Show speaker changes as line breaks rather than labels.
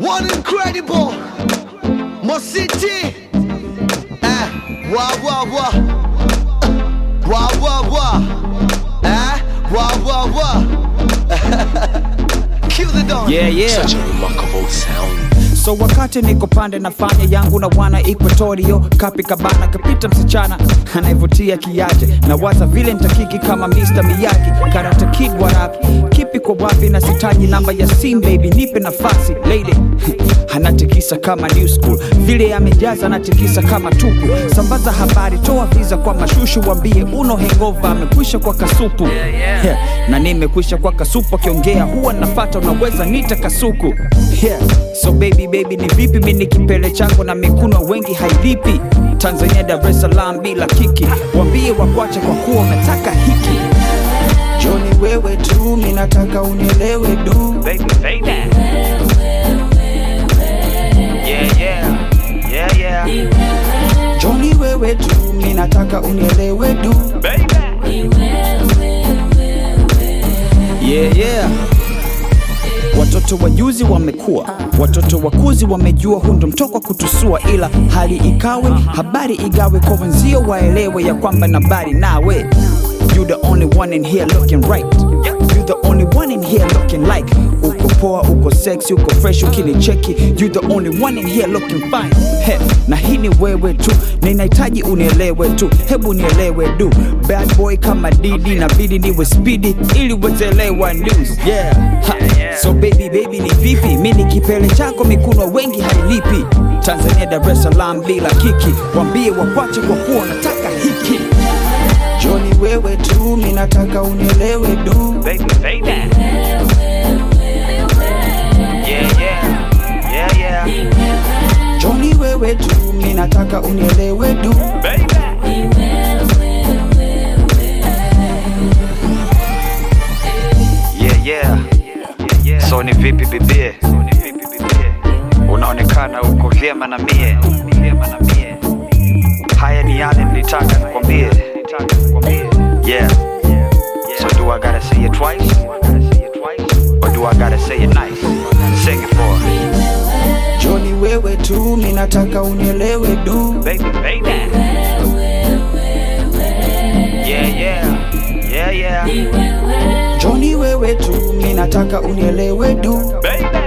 one incredible Mositi eh, wa wa wa wa wa wa eh, wa wa wa Kill the dawn
Yeah, yeah.
Such a remarkable sound.
So wakati niko pande nafanya yangu na wana Equatorio kapi kabana kapita msichana anayevutia kiaje na waza vile nitakiki kama Mr. Miyagi Karate Kid wa rap kipi kwa wapi na sitaji namba ya sim baby nipe nafasi lady anatikisa kama new school vile amejaza anatikisa kama tupu sambaza habari toa visa kwa mashushu wambie uno hangover amekwisha kwa kasupu yeah. na nimekwisha kwa kasupu akiongea huwa nafata unaweza nita kasuku yeah. so baby baby ni vipi mi ni kipele changu na mikuno wengi hailipi tanzania dar es salaam bila kiki wambie wakwache kwa kuwa unataka hiki joni wewe tu minataka unielewe du baby, baby. Yeah, yeah. Yeah, yeah. Joni wewe tu minataka unielewe du yeah, yeah. Watoto wajuzi wamekuwa, watoto wakuzi wamejua, huu ndo mtoko wa kutusua, ila hali ikawe, habari igawe kwa wenzio, waelewe ya kwamba nabari nawe. You the only one in here looking right. You the only one in here looking like. Uko poa, uko sexy, uko fresh, ukinicheki. You the only one in here looking fine. He, na hii ni wewe tu, ninahitaji unielewe tu, hebu nielewe du. Bad boy kama Didi, nabidi niwe speedy ili uwezelewa news. Yeah. Ha. So baby baby ni vipi? Mi ni kipele chako, mikuno wengi hailipi. Tanzania Dar es Salaam bila kiki, wambie wakwache kwa kuwa nataka hiki. Joni wewe tu, mi nataka unielewe du. Baby, baby. Yeah, yeah. Yeah, yeah. Joni wewe tu, mi nataka unielewe du.
Yeah, yeah. So ni vipi bibie? Unaonekana uko vyema na mie. Haya ni yale nilitaka nikwambie. Yeah. So do I gotta say it twice? Or do I gotta say it nice? Sing it for her.
Joni wewe tu, mi nataka unielewe du.
Baby, baby. Yeah, yeah. Yeah, yeah.
Joni wewe tu, mi nataka unielewe du.
Baby.